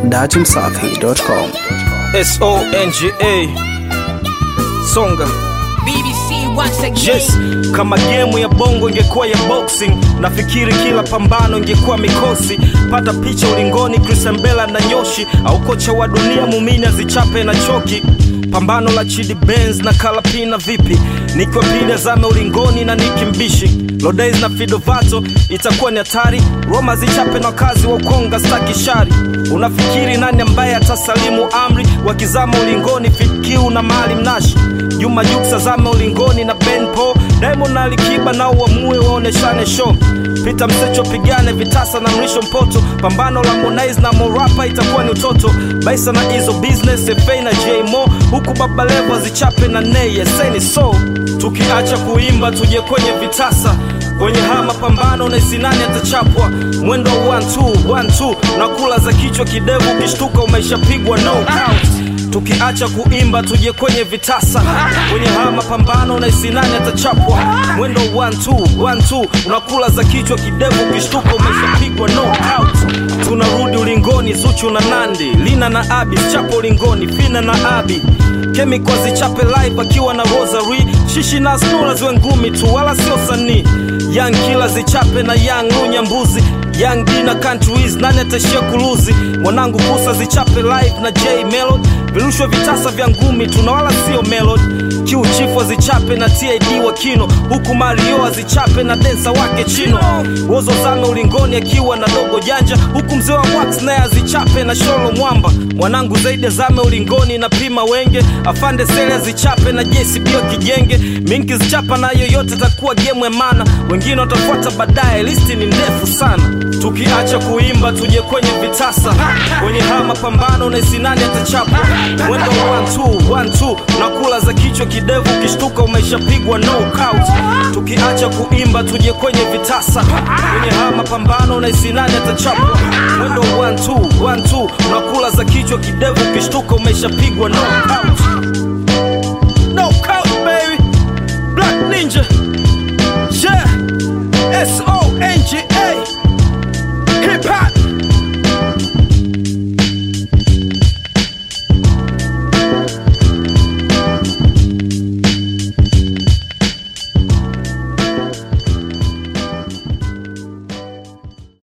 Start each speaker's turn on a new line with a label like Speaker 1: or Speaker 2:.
Speaker 1: datimsafi.com.
Speaker 2: S-O-N-G-A Songa
Speaker 3: BBC once again.
Speaker 2: Yes, kama gemu ya bongo ingekuwa ya boxing, nafikiri kila pambano ingekuwa mikosi. Pata picha ulingoni, Christian Bella na Nyoshi, au kocha wa dunia Mumini azichape na choki. Pambano la Chidi Benz na Kalapina vipi? Nikiwa pili azame ulingoni na Nicki Mbishi Lodays na Fidovato itakuwa ni hatari. Roma zichape na wakazi wa Ukonga staki shari. Unafikiri nani ambaye atasalimu amri? Wakizama ulingoni Fikiu na Mali Mnashi Juma Jux azame ulingoni na Ben Po Diamond na Alikiba nao uamue waoneshane show Pita Msecho pigane vitasa na Mrisho Mpoto Pambano la Harmonize na Morapa itakuwa ni utoto Baisa na Izo Business FA na J Mo Huku Baba Levo zichape na Nay Eseni so Tukiacha kuimba tuje kwenye vitasa kwenye haya mapambano na sinani atachapwa mwendo wa 1 2 1 2 na kula za kichwa kidevu ukishtuka umeshapigwa no count tukiacha kuimba tuje kwenye vitasa kwenye haya mapambano na sinani atachapwa mwendo 1 2 1 2 unakula za kichwa kidevu ukishtuka umeshapigwa no count tunarudi ulingoni zuchu na nandi lina na abi chapo ulingoni fina na abi Chemical zichape live akiwa na Rosary Shishi na Snura ziwe ngumi tu wala sio sanii Young Killer zichape na Young Lunya mbuzi Young D na Countries nani atashia kuluzi Mwanangu Kusa zichape live na J Melody Virushwe vitasa vya ngumi tu na wala sio Melody Q Chief zichape na TID wa Kino Huku Mario azichape na densa wake Chino Wozo zame ulingoni akiwa na dogo janja Huku mzee wa Wax naye azichape na Sholo Mwamba Mwanangu zaidi zame ulingoni na pima wenge Afande Sele azichape na JCB wa kijenge Minki zichapa na yoyote takuwa game ya mana Wengine watafuata baadaye listi ni ndefu sana Tukiacha kuimba tuje kwenye vitasa Kwenye haya mapambano na sinani atachapa Mwendo 1 2 1 2 nakula za kichwa kidevu ukishtuka umeshapigwa no count Tukiacha kuimba tuje kwenye vitasa Kwenye haya mapambano na sinani atachapa Mwendo 1 2 1 2 nakula za kichwa kidevu ukishtuka umeshapigwa no count